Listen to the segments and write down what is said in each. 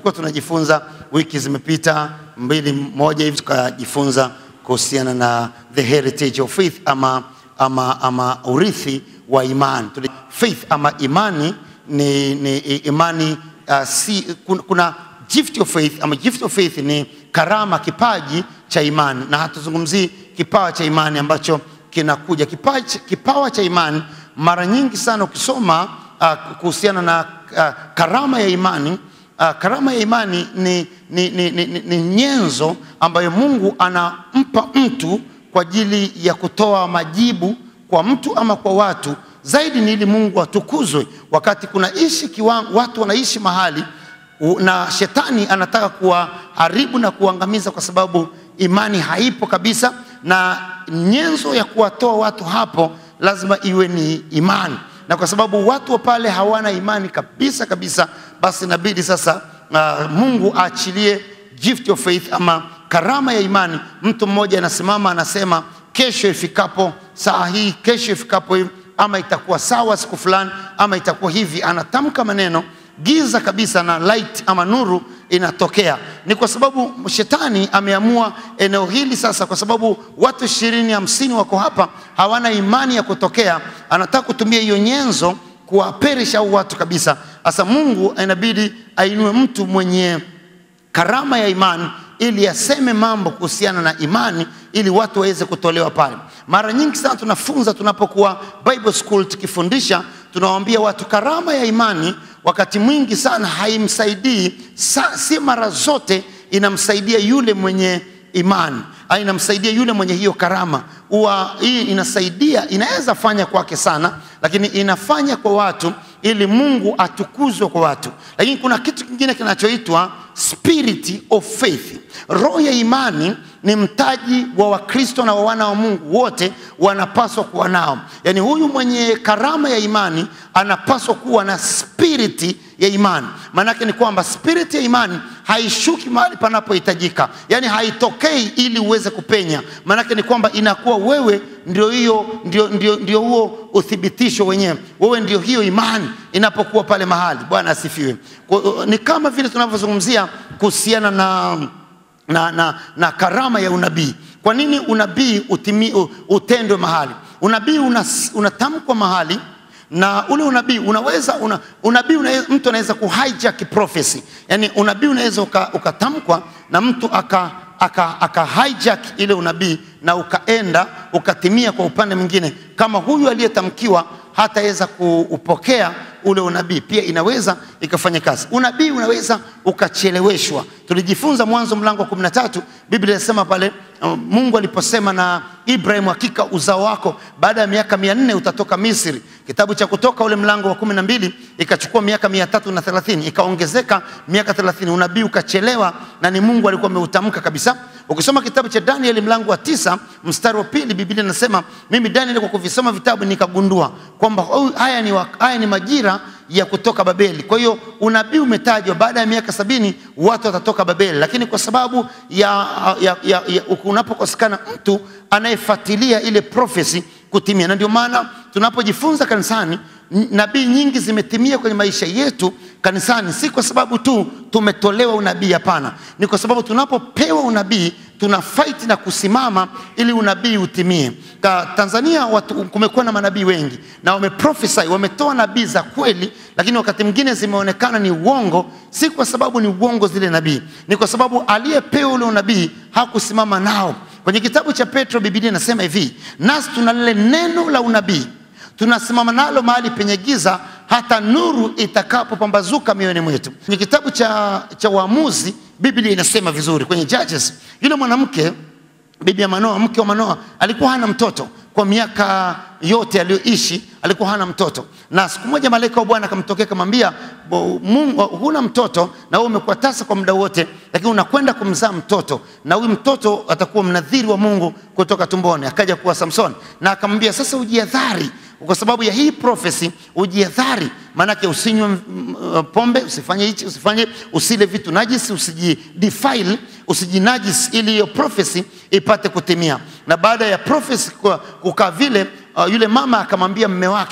tulikuwa tunajifunza wiki zimepita mbili moja hivi, tukajifunza kuhusiana na the heritage of faith ama, ama, ama urithi wa imani. Tuli- Faith ama imani ni, ni imani uh, si, kuna, kuna gift of faith ama gift of faith ni karama, kipaji cha imani, na hatuzungumzii kipawa cha imani ambacho kinakuja. Kipawa, cha- kipawa cha imani mara nyingi sana ukisoma uh, kuhusiana na uh, karama ya imani uh, karama ya imani ni, ni, ni, ni, ni, ni nyenzo ambayo Mungu anampa mtu kwa ajili ya kutoa majibu kwa mtu ama kwa watu zaidi ni ili Mungu atukuzwe. Wakati kunaishi kiwango, watu wanaishi mahali u- na shetani anataka kuwaharibu na kuangamiza kwa sababu imani haipo kabisa, na nyenzo ya kuwatoa watu hapo lazima iwe ni imani, na kwa sababu watu wa pale hawana imani kabisa kabisa, basi inabidi sasa uh, Mungu aachilie gift of faith ama karama ya imani. Mtu mmoja anasimama anasema, kesho ifikapo saa hii, kesho ifikapo hivi, ama itakuwa sawa siku fulani, ama itakuwa hivi. Anatamka maneno giza kabisa, na light ama nuru inatokea. Ni kwa sababu shetani ameamua eneo hili sasa, kwa sababu watu ishirini hamsini wako hapa hawana imani ya kutokea, anataka kutumia hiyo nyenzo kuwaperisha au watu kabisa. Sasa Mungu inabidi ainue mtu mwenye karama ya imani ili aseme mambo kuhusiana na imani ili watu waweze kutolewa pale. Mara nyingi sana tunafunza tunapokuwa Bible school tukifundisha, tunawaambia watu karama ya imani wakati mwingi sana haimsaidii sa, si mara zote inamsaidia yule mwenye imani au inamsaidia yule mwenye hiyo karama. Huwa hii inasaidia, inaweza fanya kwake sana, lakini inafanya kwa watu ili Mungu atukuzwe kwa watu. Lakini kuna kitu kingine kinachoitwa spirit of faith. Roho ya imani ni mtaji wa Wakristo na wa wana wa Mungu wote wanapaswa kuwa nao. Yaani huyu mwenye karama ya imani anapaswa kuwa na spiriti ya imani. Maanake ni kwamba spiriti ya imani haishuki mahali panapohitajika, yaani haitokei ili uweze kupenya. Maanake ni kwamba inakuwa wewe ndio hiyo ndio, ndio, ndio huo uthibitisho wenyewe, wewe ndio hiyo imani inapokuwa pale mahali. Bwana asifiwe. Kwa- Ni kama vile tunavyozungumzia kuhusiana na na, na, na karama ya unabii. Kwa nini unabii utimi, u- utendwe mahali? Unabii unas- unatamkwa mahali na ule unabii unaweza una, unabii unaweza, mtu anaweza kuhijack prophecy, yani unabii unaweza uka- ukatamkwa na mtu aka aka, aka hijack ile unabii na ukaenda ukatimia kwa upande mwingine, kama huyu aliyetamkiwa hataweza kuupokea ule unabii, pia inaweza ikafanya kazi. Unabii unaweza ukacheleweshwa. Tulijifunza Mwanzo mlango wa 13, Biblia inasema pale uh, Mungu aliposema na Ibrahim, hakika uzao wako baada ya miaka mia nne utatoka Misri. Kitabu cha Kutoka ule mlango wa kumi na mbili ikachukua miaka mia tatu na thelathini ikaongezeka miaka thelathini unabii ukachelewa, na ni Mungu alikuwa ameutamka kabisa. Ukisoma kitabu cha Danieli mlango wa tisa mstari wa pili Biblia inasema mimi Danieli kwa kuvisoma vitabu nikagundua kwamba oh, haya ni, wa- haya ni majira ya kutoka Babeli. Kwa hiyo unabii umetajwa baada ya miaka sabini watu watatoka Babeli, lakini kwa sababu ya, ya, ya, ya unapokosekana mtu anayefuatilia ile prophecy kutimia, na ndio maana tunapojifunza kanisani n- nabii nyingi zimetimia kwenye maisha yetu kanisani, si kwa sababu tu tumetolewa unabii. Hapana, ni kwa sababu tunapopewa unabii tuna fight na kusimama ili unabii utimie. Ka Tanzania watu, kumekuwa na manabii wengi na wameprophesy, wametoa nabii za kweli, lakini wakati mwingine zimeonekana ni uongo. Si kwa sababu ni uongo zile nabii, ni kwa sababu aliyepewa ule unabii hakusimama nao. Kwenye kitabu cha Petro Biblia inasema hivi, nasi tuna lile neno la unabii tunasimama nalo mahali penye giza hata nuru itakapopambazuka mioyoni mwetu. Kwenye kitabu cha, cha Waamuzi Biblia inasema vizuri, kwenye Judges, yule mwanamke bibi ya Manoa, mke wa Manoa, alikuwa hana mtoto kwa miaka yote aliyoishi, alikuwa hana mtoto. Na siku moja malaika wa Bwana akamtokea akamwambia, "Bo- Mungu, huna mtoto na wewe umekuwa tasa kwa muda wote, lakini unakwenda kumzaa mtoto, na huyu mtoto atakuwa mnadhiri wa Mungu kutoka tumboni. Akaja kuwa Samson, na akamwambia sasa, ujiadhari kwa sababu ya hii prophecy, ujiadhari, maanake usinywe mm, mm, pombe, usifanye hichi, usifanye, usile vitu najisi, usijidefile, usijinajisi, ili hiyo prophecy ipate kutimia. Na baada ya prophecy kwa- kukaa vile, uh, yule mama akamwambia mme wake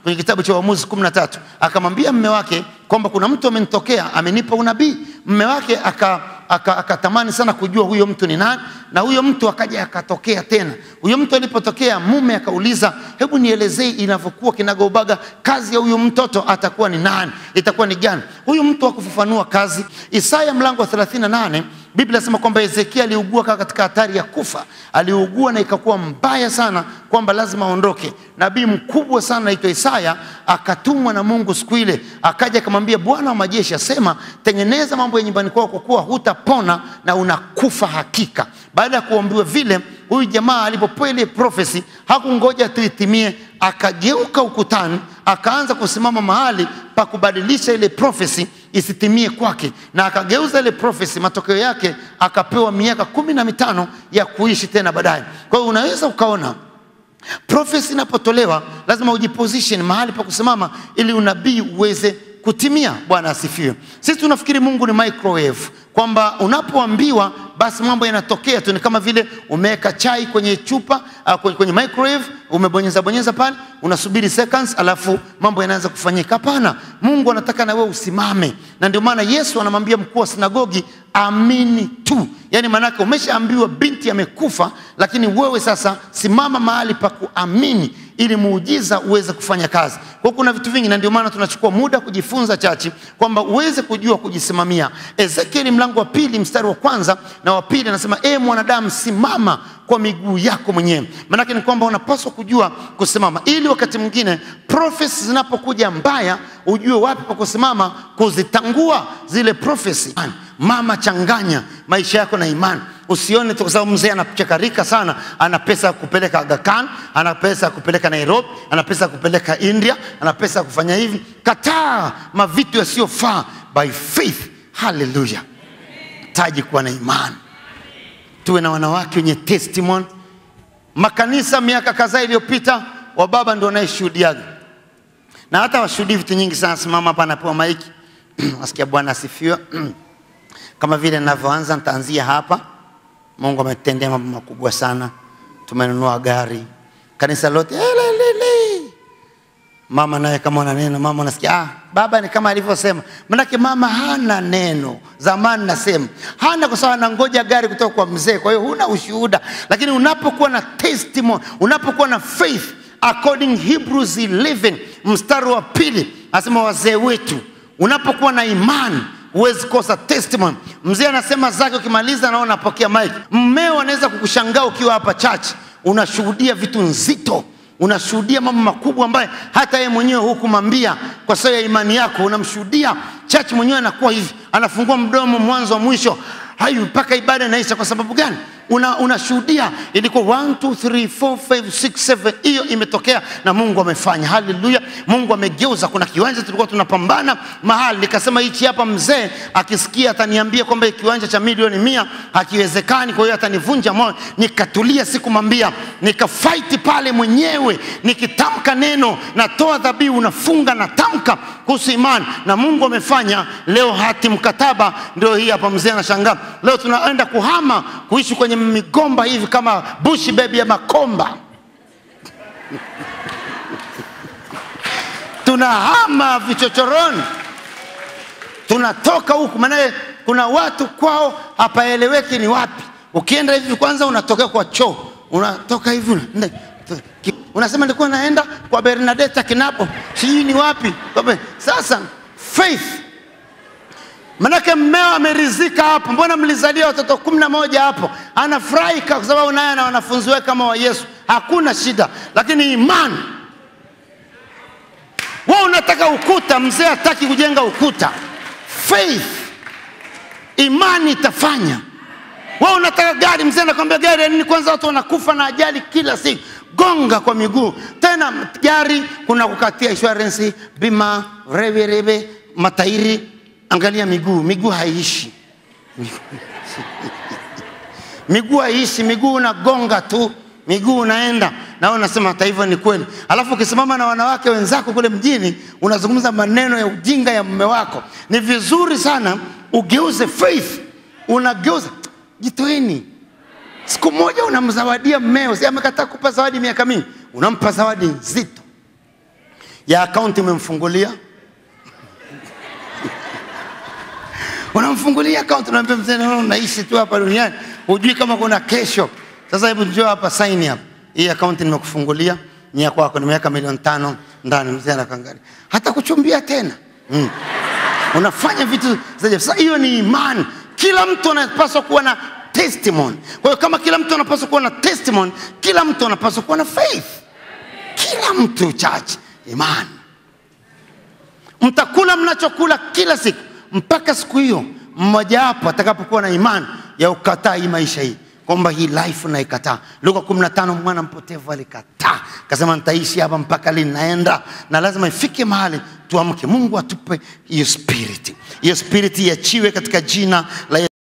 kwenye kitabu cha Waamuzi 13 akamwambia mme wake kwamba kuna mtu amenitokea amenipa unabii. Mme wake aka aka- akatamani sana kujua huyo mtu ni nani, na huyo mtu akaja akatokea tena. Huyo mtu alipotokea, mume akauliza, hebu nielezee inavyokuwa kinagaubaga, kazi ya huyo mtoto atakuwa ni nani, itakuwa ni gani? Huyu mtu hakufafanua kazi. Isaya mlango wa 38 Biblia inasema kwamba Hezekia aliugua kaa katika hatari ya kufa, aliugua na ikakuwa mbaya sana kwamba lazima aondoke. Nabii mkubwa sana anaitwa Isaya akatumwa na Mungu siku ile, akaja akamwambia Bwana wa majeshi asema, tengeneza mambo ya nyumbani kwako, kwa kuwa hutapona na unakufa hakika. Baada ya kuambiwa vile, huyu jamaa alipopewa ile prophecy hakungoja tu itimie, akageuka ukutani, akaanza kusimama mahali pa kubadilisha ile prophecy isitimie kwake, na akageuza ile prophecy. Matokeo yake akapewa miaka kumi na mitano ya kuishi tena baadaye. Kwa hiyo unaweza ukaona prophecy inapotolewa lazima ujiposition mahali pa kusimama ili unabii uweze kutimia. Bwana asifiwe. Sisi tunafikiri Mungu ni microwave, kwamba unapoambiwa basi mambo yanatokea tu, ni kama vile umeweka chai kwenye chupa uh, kwenye, kwenye microwave umebonyeza bonyeza pale, unasubiri seconds, alafu mambo yanaanza kufanyika. Hapana, Mungu anataka na wewe usimame, na ndio maana Yesu anamwambia mkuu wa sinagogi, amini tu. Yaani maanake umeshaambiwa binti amekufa, lakini wewe sasa simama mahali pa kuamini ili muujiza uweze kufanya kazi. Kwa hiyo kuna vitu vingi, na ndio maana tunachukua muda kujifunza chachi, kwamba uweze kujua kujisimamia. Ezekieli mlango wa pili mstari wa kwanza na wa pili anasema, e mwanadamu, simama kwa miguu yako mwenyewe. Maanake ni kwamba unapaswa kujua kusimama, ili wakati mwingine prophecy zinapokuja mbaya, ujue wapi pa kusimama, kuzitangua zile prophecy. Mama, changanya maisha yako na imani. Usione tu kwa sababu mzee anachakarika sana, ana pesa ya kupeleka Aga Khan, ana pesa ya kupeleka Nairobi, ana pesa ya kupeleka India, ana pesa ya kufanya hivi. Kataa mavitu yasiyofaa by faith. Haleluya! taji kuwa na imani, tuwe na wanawake wenye testimony. Makanisa miaka kadhaa iliyopita, wababa ndio wanayeshuhudiaga na hata washuhudii vitu nyingi sana. Simama hapa, anapewa maiki wasikia Bwana asifiwe. Kama vile ninavyoanza, nitaanzia hapa. Mungu ametendea mambo makubwa sana, tumenunua gari, kanisa lote elelele. Mama naye kama una neno, mama unasikia ah, baba ni kama alivyosema. Manake mama hana neno. Zamani nasema hana, kwa sababu anangoja gari kutoka kwa mzee, kwa hiyo huna ushuhuda. Lakini unapokuwa na testimony, unapokuwa na faith according Hebrews 11 mstari wa pili anasema wazee wetu, unapokuwa na imani huwezi kosa testimony. Mzee anasema zake, ukimaliza naona napokea mic. Mmeo anaweza kukushangaa ukiwa hapa church, unashuhudia vitu nzito, unashuhudia mambo makubwa ambaye hata yeye mwenyewe hukumwambia kwa sababu ya imani yako. Unamshuhudia church mwenyewe anakuwa hivi, anafungua mdomo mwanzo wa mwisho hayu mpaka ibada inaisha. Kwa sababu gani? Una, unashuhudia ilikuwa 1 2 3 4 5 6 7 hiyo imetokea na Mungu amefanya. Haleluya! Mungu amegeuza. Kuna kiwanja tulikuwa tunapambana mahali, nikasema hichi hapa, mzee akisikia ataniambia kwamba kiwanja cha milioni mia hakiwezekani, kwa hiyo atanivunja moyo. Nikatulia, sikumwambia, nikafight pale mwenyewe, nikitamka neno, natoa dhabihu, nafunga, natamka kuhusu imani, na Mungu amefanya. Leo hati mkataba ndio hii hapa. Mzee anashangaa, leo tunaenda kuhama kuishi kwenye migomba hivi kama bushi bebi ya makomba tunahama vichochoroni, tunatoka huku, maanaye kuna watu kwao hapaeleweki ni wapi. Ukienda hivi kwanza unatokea kwa choo, unatoka hivi una- ki- unasema nilikuwa naenda kwa Bernadetta Kinapo, sijui ni wapi. Kwa- Sasa faith Manake mmeo amerizika hapo, mbona mlizalia watoto kumi na moja hapo? Anafurahi kwa sababu naye na wanafunzi wake kama wa Yesu, hakuna shida. Lakini imani, wewe unataka ukuta, mzee hataki kujenga ukuta. Faith, imani itafanya. Wewe unataka gari, mzee anakwambia gari ya nini? Kwanza watu wanakufa na ajali kila siku. Gonga kwa miguu tena. Gari kuna kukatia insurance, bima, rebe rebe, matairi Angalia miguu, miguu haiishi, miguu haiishi, miguu unagonga tu, miguu unaenda na wewe unasema hata hivyo ni kweli. Alafu ukisimama na wanawake wenzako kule mjini unazungumza maneno ya ujinga ya mume wako. Ni vizuri sana ugeuze faith, unageuza. Jitoeni, siku moja unamzawadia mmeo, si amekataa kupa zawadi miaka mingi, unampa zawadi nzito ya akaunti umemfungulia unamfungulia akaunti unaambia mzee naona unaishi tu hapa duniani hujui kama kuna kesho sasa hebu njoo hapa sign hapa hii akaunti nimekufungulia ni ya kwako nimeweka milioni tano ndani mzee anakangalia hata kuchumbia tena mm. unafanya vitu za ajabu. sasa hiyo ni imani kila mtu anapaswa kuwa na testimony kwa hiyo kama kila mtu anapaswa kuwa na testimony kila mtu anapaswa kuwa na faith kila mtu chache imani mtakula mnachokula kila siku mpaka siku hiyo mmojawapo atakapokuwa na imani ya ukataa hii maisha hii kwamba hii life naikataa luka 15 mwana mpotevu alikataa kasema nitaishi hapa mpaka lini naenda na lazima ifike mahali tuamke mungu atupe hiyo spirit hiyo spirit iachiwe katika jina la